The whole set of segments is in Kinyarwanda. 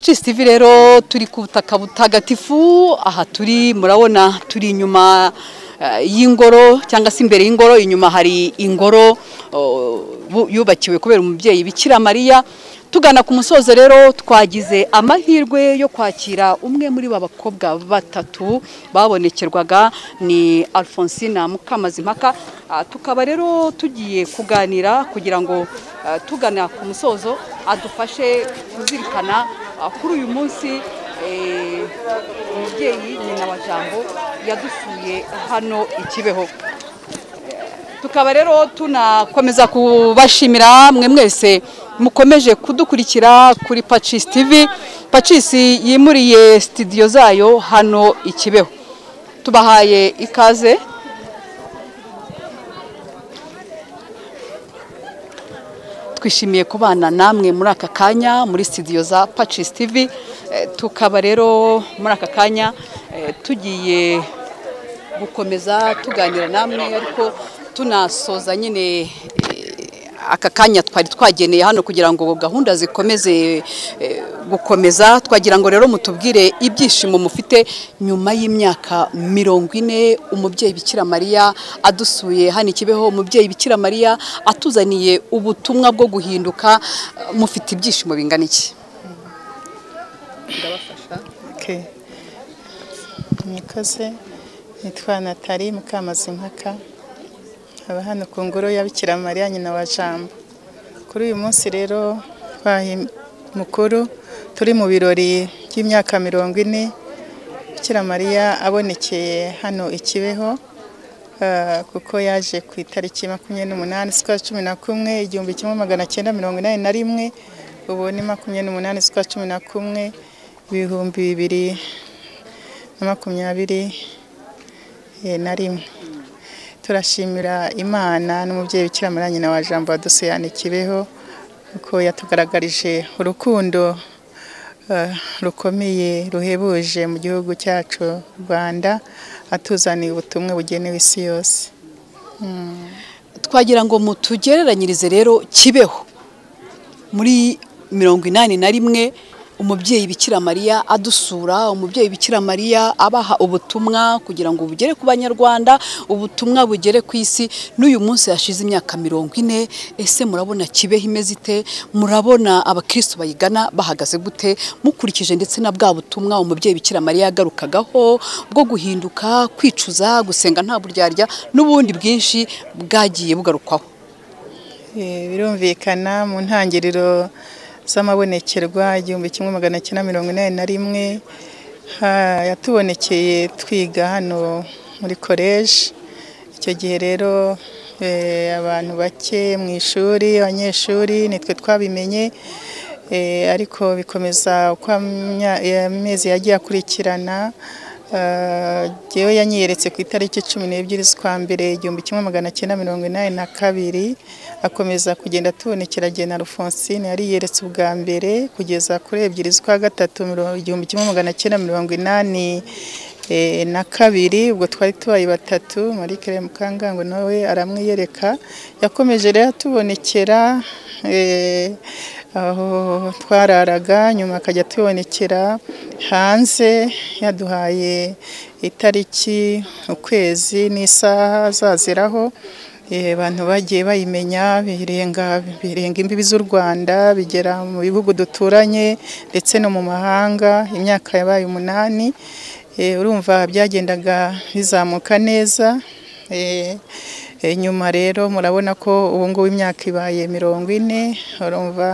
Cisitivi rero turi ku butaka butagatifu aha turi murabona turi inyuma eh, y'ingoro cyangwa se imbere y'ingoro inyuma hari ingoro oh, bu- yubakiwe kubera umubyeyi Bikira Mariya tugana ku musozo rero twagize amahirwe yo kwakira umwe muri ba bakobwa batatu babonekerwaga ni Alfonsina Mukamazimpaka Ah, tukaba rero tugiye kuganira kugira ngo ah, tugana ku musozo adufashe kuzirikana Ah, kuri uyu munsi eh, umubyeyi nyina wa jambo yadusuye hano i kibeho tukaba rero tunakomeza kubashimira mwe mwese mukomeje kudukurikira kuri pacis tv pacis yimuriye sitidiyo zayo hano i kibeho tubahaye ikaze twishimiye kubana namwe muri aka kanya muri sitidiyo za pacis tv Eh, tukaba rero muri aka kanya eh, tugiye gukomeza tuganira namwe ariko tunasoza nyine eh, aka kanya twari twageneye hano kugira ngo gahunda zikomeze eh, gukomeza twagira ngo rero mutubwire ibyishimo mufite nyuma y'imyaka mirongo ine umubyeyi bikira mariya adusuye hano i kibeho umubyeyi bikira mariya atuzaniye ubutumwa bwo guhinduka mufite ibyishimo bingana iki Okay. Nikoze nitwa Natali Mukamazimpaka haba hano ku ngoro ya Bikira Mariya nyina wa Jambo kuri uyu munsi rero twahe mukuru turi mu birori by'imyaka mirongo ine Bikira Mariya abonekeye hano i Kibeho ah, kuko yaje ku itariki makumyabiri n'umunani z'ukwa cumi na kumwe igihumbi kimwe magana cyenda mirongo inani na rimwe ubu ni makumyabiri n'umunani z'ukwa cumi na kumwe ibihumbi bibiri na makumyabiri eh, na rimwe turashimira imana n'umubyeyi bikira mariya nyina wa jambo wadusoyanikibeho kuko yatugaragarije urukundo eh, rukomeye ruhebuje mu gihugu cyacu u rwanda atuzaniye ubutumwa bugenewe isi yose twagira ngo mutugereranyirize rero kibeho muri mirongo inani na rimwe umubyeyi bikira mariya adusura umubyeyi bikira mariya abaha ubutumwa kugira ngo bugere ku banyarwanda ubutumwa bugere ku isi n'uyu munsi hashize imyaka mirongo ine ese murabona kibeho imeze ite murabona abakristo bayigana bahagaze gute mukurikije ndetse na bwa butumwa umubyeyi bikira mariya yagarukagaho bwo guhinduka kwicuza gusenga nta buryarya n'ubundi bwinshi bwagiye bugarukwaho Eh, birumvikana mu ntangiriro z'amabonekerwa igihumbi kimwe magana cyenda mirongo inani na rimwe ha- yatubonekeye twiga hano muri koleji icyo gihe rero eh, abantu bake mu ishuri abanyeshuri nitwe twabimenye Eh, ariko bikomeza uko amya- amezi yagiye akurikirana eh, jyewe yanyiyeretse ku itariki cumi n'ebyiri z'ukwa mbere igihumbi kimwe magana cyenda mirongo inani na kabiri akomeza kugenda atubonekera jye na alphonsine yariyeretse ubwa mbere kugeza kuri ebyiri z'ukwa gatatu miro- igihumbi kimwe magana cyenda mirongo inani eh, na kabiri ubwo twari tubaye batatu marikere mukangango nawe aramwiyereka yakomeje rero atubonekera eh, aho twararaga nyuma akajya atubonekera hanze yaduhaye itariki ukwezi n'isaha azaziraho Eh, abantu bagiye bayimenya birenga birenga imbibi z'u Rwanda bigera mu bihugu duturanye ndetse no mu mahanga imyaka yabaye umunani Eh, urumva byagendaga bizamuka neza Eh, eh, nyuma rero murabona ko ubu ngubu imyaka ibaye mirongo ine urumva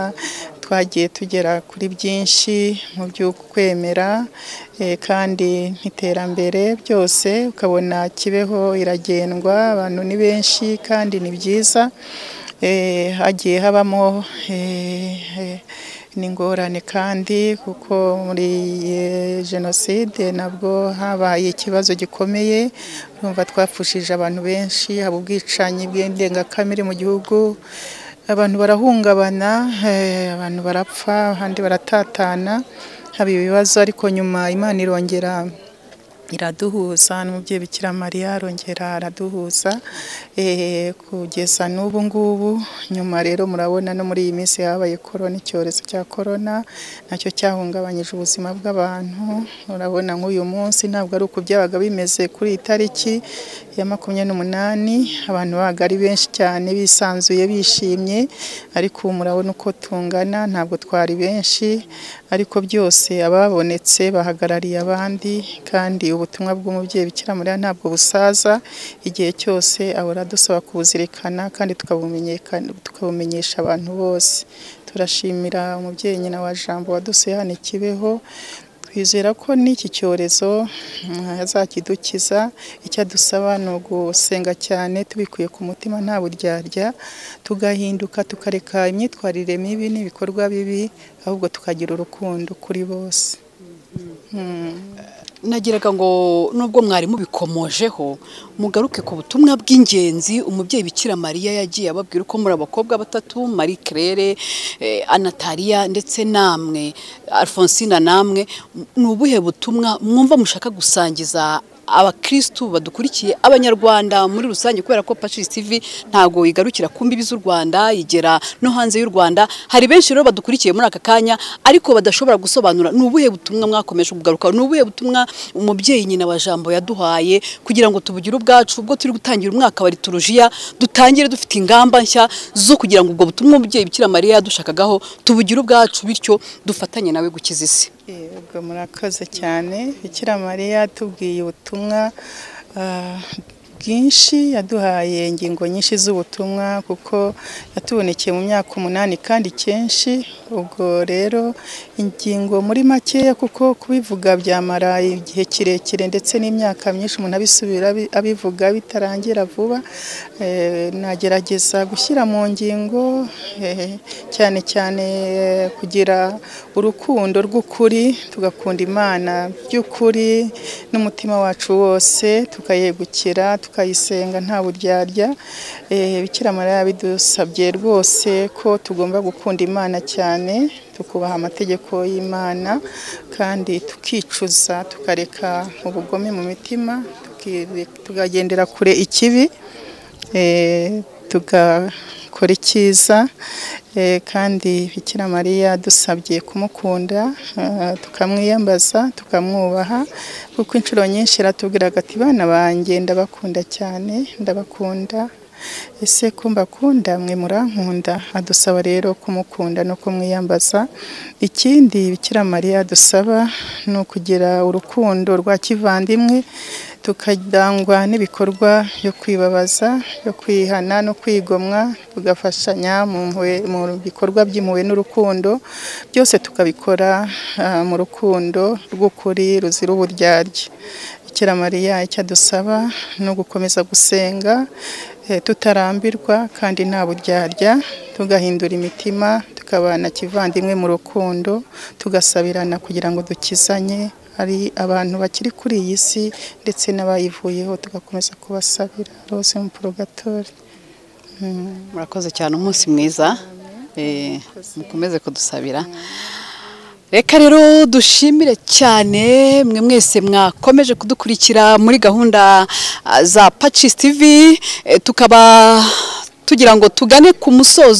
twagiye tugera kuri byinshi mu by'ukwemera eh, kandi n'iterambere byose ukabona kibeho iragendwa abantu ni benshi kandi ni byiza Eh, hagiye habamo eh, eh, n'ingorane kandi kuko muri eh, jenoside nabwo habaye ikibazo gikomeye urumva twapfushije abantu benshi haba ubwicanyi bw'indengakamere mu gihugu abantu barahungabana eh, abantu barapfa abandi baratatana haba ibibazo ariko nyuma imana irongera iraduhuza n'umubyeyi bikira mariya arongera araduhuza eh, kugeza n'ubu ngubu nyuma rero murabona no muri iyi minsi habaye korona icyorezo cya korona nacyo cyahungabanyije ubuzima bw'abantu urabona nk'uyu munsi ntabwo ari uko byabaga bimeze kuri iyi tariki ya makumyabiri n'umunani abantu babaga ari benshi cyane bisanzuye bishimye ariko ubu murabona uko tungana ntabwo twari benshi ariko byose ababonetse bahagarariye abandi kandi ubutumwa bw'umubyeyi bikira mariya ntabwo busaza igihe cyose ahora adusaba kubuzirikana kandi tukabumenyekana- tukabumenyesha abantu bose turashimira umubyeyi nyina wa jambo wadusuye hano i kibeho twizera ko n'iki cyorezo mm, azakidukiza icyo adusaba ni ugusenga cyane tubikuye ku mutima nta buryarya tugahinduka tukareka imyitwarire mibi n'ibikorwa bibi ahubwo tukagira urukundo kuri bose nagiraga ngo nubwo mwari mubikomojeho mugaruke ku butumwa bw'ingenzi umubyeyi bikira mariya yagiye ababwira uko muri abakobwa batatu marie claire eh, anatalia ndetse namwe alphonsine namwe ni ubuhe butumwa mwumva mushaka gusangiza abakirisitu badukurikiye abanyarwanda muri rusange kubera ko pacis tv ntabwo igarukira ku mbibi z'u rwanda igera no hanze y'u rwanda hari benshi rero badukurikiye muri aka kanya ariko badashobora gusobanura ni ubuhe butumwa mwakomeje kugaruka ni ubuhe butumwa umubyeyi nyina wa jambo yaduhaye kugira ngo tubugire ubwacu ubwo turi gutangira umwaka wa liturujia dutangire dufite ingamba nshya zo kugira ngo ubwo butumwa umubyeyi bikira mariya yadushakagaho tubugire ubwacu bityo dufatanye nawe gukiza isi Yego murakoze cyane Bikira Mariya yatubwiye ubutumwa ah, bwinshi yaduhaye ingingo nyinshi z'ubutumwa kuko yatubonekeye mu myaka umunani kandi kenshi ubwo rero ingingo muri makeya kuko kubivuga byamara igihe kirekire ndetse n'imyaka myinshi umuntu abisubira abi- abivuga bitarangira vuba Eh, nagerageza gushyira mu ngingo eh, cyane cyane eh, kugira urukundo rw'ukuri tugakunda Imana by'ukuri n'umutima wacu wose tukayegukira tukayisenga nta buryarya Eh, Bikira Mariya yabidusabye rwose ko tugomba gukunda Imana cyane tukubaha amategeko y'Imana kandi tukicuza tukareka ubugome mu mitima tuki- tukagendera kure ikibi eh, tugakora icyiza eh, kandi bikira mariya dusabye kumukunda ah, tukamwiyambaza tukamwubaha kuko inshuro nyinshi aratubwiraga ati bana banjye ndabakunda cyane ndabakunda ese ko mbakunda mwe murankunda adusaba rero kumukunda no kumwiyambaza ikindi bikira mariya dusaba ni ukugira urukundo rwa kivandimwe tukadangwa n'ibikorwa byo kwibabaza byo kwihana no kwigomwa tugafashanya mu mpuhwe- mu bikorwa by'impuhwe n'urukundo byose tukabikora ah, mu rukundo rw'ukuri ruzira uburyarya bikira mariya icyo adusaba ni ugukomeza gusenga eh, tutarambirwa kandi nta buryarya tugahindura imitima tukabana kivandimwe mu rukundo tugasabirana kugira ngo dukizanye hari abantu bakiri kuri iyi si ndetse n'abayivuyeho tugakomeza kubasabira rose mu porogatori murakoze cyane umunsi mwiza Eh, mukomeze kudusabira reka rero dushimire cyane mwe mwese mwakomeje kudukurikira muri gahunda ah, za pacis tv Eh, tukaba tugira ngo tugane ku musozo